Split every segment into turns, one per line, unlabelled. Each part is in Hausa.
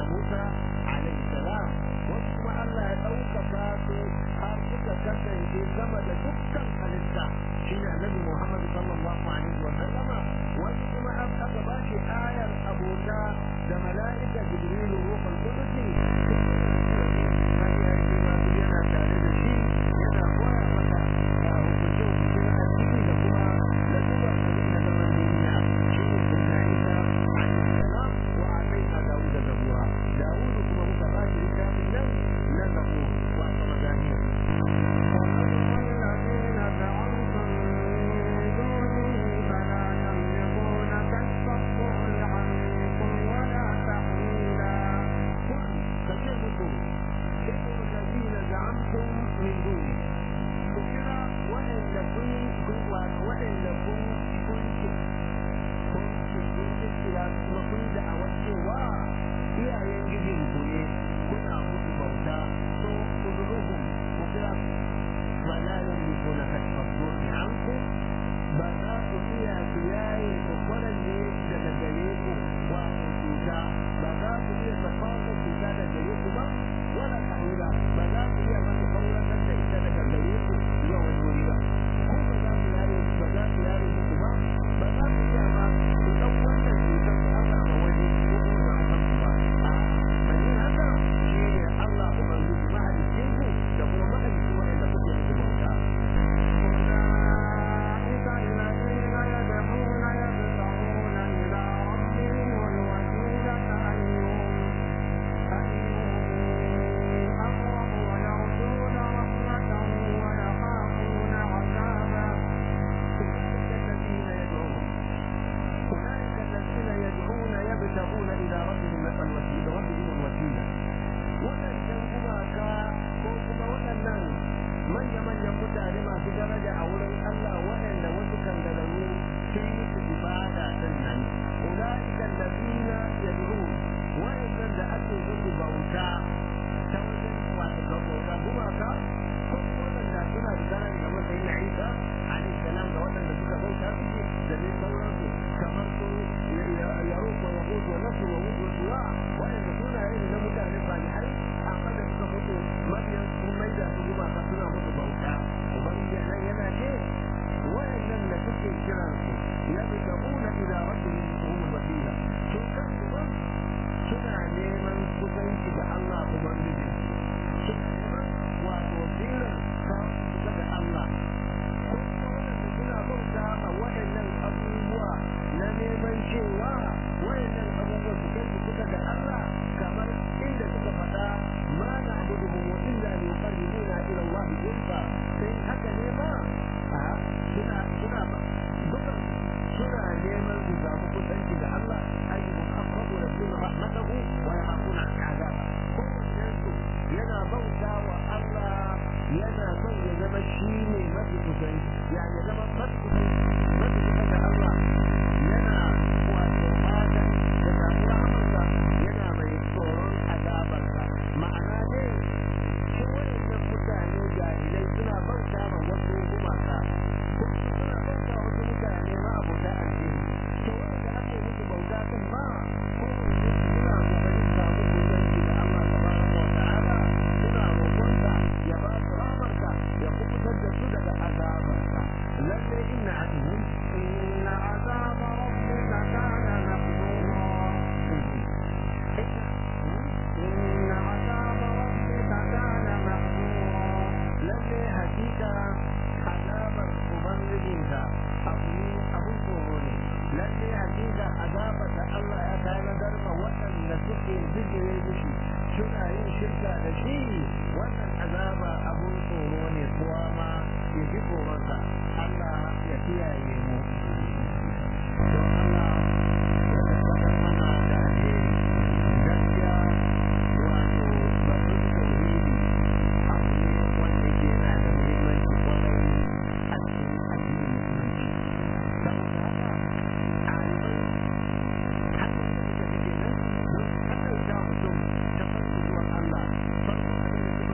Musa alaihi salam wasu kuma Allah ya ɗaukaka su har suka kasance sama da dukkan halitta shine annabi Muhammad sallallahu alaihi wa sallama wasu kuma an aka ba shi ayar abota da mala'ika Jibrilu ruhul qudusi har ya ce ma yana tare da shi yana koya masa hukunce hukunce na addini da kuma da duba abin da zaman duniya shi ne sunna Isa alaihi salam wa ataina Dawuda zabura Dawudu kuma muka ba shi littafin nan na zabur wa sama zaniya
الذين زعمتم من دونه فلا يملكون كشف الضر عنكم ولا تحويلا
قل فكيفكم إن الذين زعمتم من دونه فكرة وإن لكم وإن لكم كنت كنت كنت إلى لكم دعوة سوى iyayen gijinku ne kuna musu bauta so kuduruhum kukira فلا يملكون كشف الضر عنكم بل iya su yaye kwakwaran ne daga gare ku wato cuta ba za ku iya tafafa cuta daga gare ku ba wala tahwila ba za ku iya masa kauratar da ita daga gare ku zuwa wani wuri ba ko ba za ku yaye ba za ku yaye muku ba ba za ku iya ma ku ɗan wannan cutar ku aka ma wani ko kuma za ku ku ba a'a mai yin haka shi ne Allah ubangiji mahaliccin ku da kuma mahaliccin waɗanda kuke muku bauta
أولئك الذين يدعون يبتغون إلى ربهم الوسيلة أيهم أيهم أقرب ويرجون رحمته ويخافون عذابه
أولئك الذين يدعون أولئك الذين يدعون يبتغون إلى ربهم الوسيلة ربهم الوسيلة waɗannan gumaka ko kuma waɗannan manya-manyan mutane masu daraja a wurin Allah waɗanda wasu kangararru sun yi su ibada din nan ulaika allazina yad'un waɗannan da ake musu bauta ta wajen wato bauta gumaka ko waɗanda suna da daraja da matsayin Isa alaihi salam da waɗanda suka bauta suke da dai sauransu kamar su yaruk wa yahud wa nasr wa wud wa suwa waɗanda sunaye ne na mutane salihai amma da suka mutu mabiyan sun mai da su gumaka suna musu bauta ubangiji nan yana ce waɗannan da suke kiran su yabtaguna ila rabbihim hum wasila su kansu ba suna neman kusanci da Allah ubangiji suna neman wato wasilar kawo kusa da Allah ko kuma waɗanda suna bauta ma waɗannan abubuwa na neman cewa waɗannan abubuwa su kai su kusa da Allah kamar inda suka faɗa ma na abuduhum illa li yuqarribuna ila Allah zulfa sai haka ne ma a suna suna dukan suna neman su samu kusanci da Allah ayyuhum aqrabu rabbina rahmatahu wa yakhafuna azaba kowannen su yana bauta wa Allah yana son ya zama shi ne mafi kusanci ya ya zama mafi kusanci mafi kusa da Allah yana wato fatan da samu rahamarsa yana mai tsoron azabarsa ma'ana dai shi waɗannan mutane jahilai suna bauta ma wasu gumaka ko suna bauta wasu mutane ma abota addini to wanda ake musu bauta din ma ko suna kokarin samu kusanci da Allah tabaraka wa ta'ala suna roƙonsa ya ba su rahamarsa ya kubutar da su daga azabarsa lalle inna aduhum
إن عذاب ربك كان محذورا إن عذاب ربك كان محذورا
lalle hakika azabar ubangijinka abu ne abun tsoro ne lalle hakika azabar da Allah ya tanadar ma waɗanda suke bijire mishi suna yin shirka da shi wannan azaba abun tsoro ne kowa ma ya ji tsoronsa Allah ya kiyaye mu don Allah ya tabbatar mana da alheri gaskiya wato batun tauhidi abu ne wanda yake yana da muhimmanci kwarai a cikin addinin musulunci saboda haka ɗalibai hanyar da suka fi kenan don kaɗauta mutum ta farko zuwa Allah farko abin da suka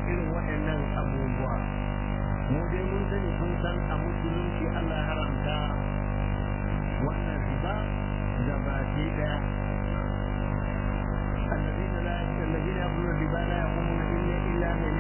irin waɗannan abubuwa mu dai mun sani kun san a musulunci Allah ya haramta wannan riba da ba ke daya الذين لا الذين يأكلون الربا لا يقومون إلا إلا من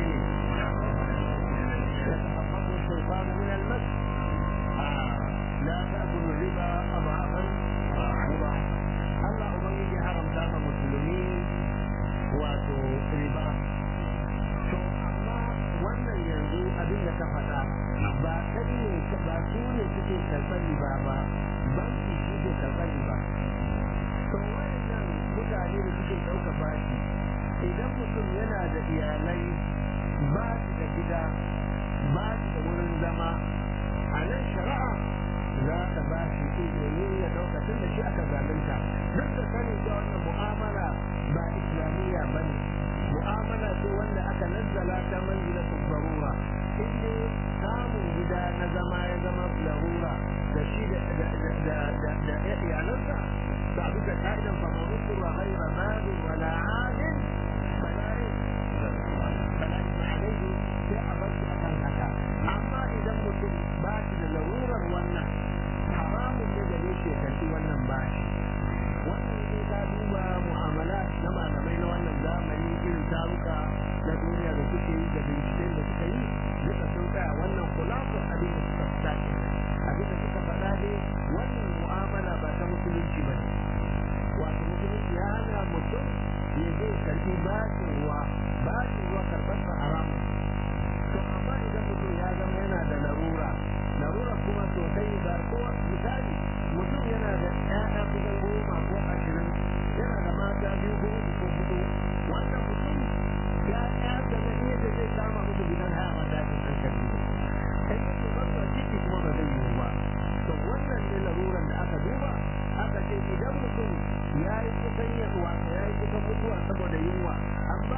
يتخبطه الشيطان من المس آه. لا تأكل الربا أضعافا مضاعفة الله أبنجي حرم تام مسلمين واتو ربا to amma wannan yanzu abin da ka faɗa ba kai ne ba su ne suke karɓar riba ba banki suke karɓar riba to wannan mutane da suke ɗauka bashi idan mutum yana da iyalai ba shi da gida ba shi da wurin zama a nan shari'a za ka ba shi izini ya ɗauka tun da shi aka zalunta duk da sanin cewa wannan mu'amala ba islamiyya ba ne mu'amala ce wanda aka nazzala ta manzila barura inda samun gida na zama ya zama larura da shi da iyalansa ba bisa ka'idan fa mawutu wa ghaira malin wala adin fala fala alaihi sai a bar shi akan haka amma idan mutum ba shi da larurar wannan haramun ne da ne ke karɓi wannan bashi wannan ne ka duba mu'amala na malamai na wannan zamani irin taruka na duniya da suke yi da binciken da suka yi duka sun tsaya wannan kulafin abin da suka fita ke abin da suka faɗa ne wannan mu'amala ba ta musulunci ba ne wato musulunci ya hana mutum ya zai karɓi bashin ruwa bashin ruwa karɓar sa haramun to amma idan mutum ya zama yana da larura larura kuma sosai ba ko misali mutum yana da ƴaƴa kusan goma ko ashirin yana da mata biyu ko uku ko hudu wannan mutum ya ƴa da na iya da zai kama musu gidan haya mata cikin hankali ne in yake masa ciki kuma ba zai yiwu ba to wannan ne laruran da aka duba aka ce idan mutum ya yi kusan yaduwa ya yi kusan mutuwa saboda yunwa an ba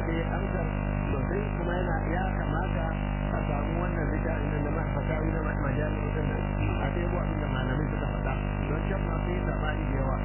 dai amsar sosai kuma yana ya kamata a samu wannan littafin nan da ma fatawi na majalisar din nan a dai bu abin da malamai suka faɗa don can ma sai sabani da yawa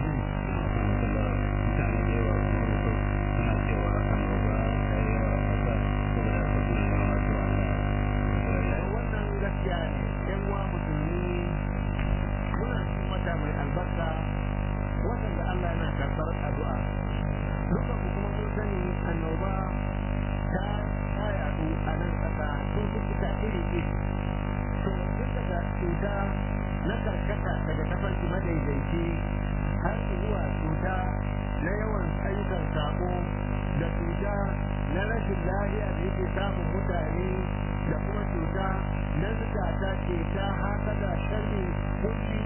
mutane da yawa kuma suna cewa annoba ta yi yawa a ƙasa saboda haka suna yawa su Allah
wannan gaskiya ne yan uwa musulmi muna cikin wata mai albarka watan da Allah yana karɓar addu'a duka ku kuma mun sani annoba ta ta yaɗu a nan ƙasa sun fuska iri iri to duk daga cuta na karkata daga tafarki madaidaici har zuwa cuta na yawan ayyukan sako da cuta na rashin lafiya da yake samun mutane da kuma cuta na zukata ke ta haka da sharri kulli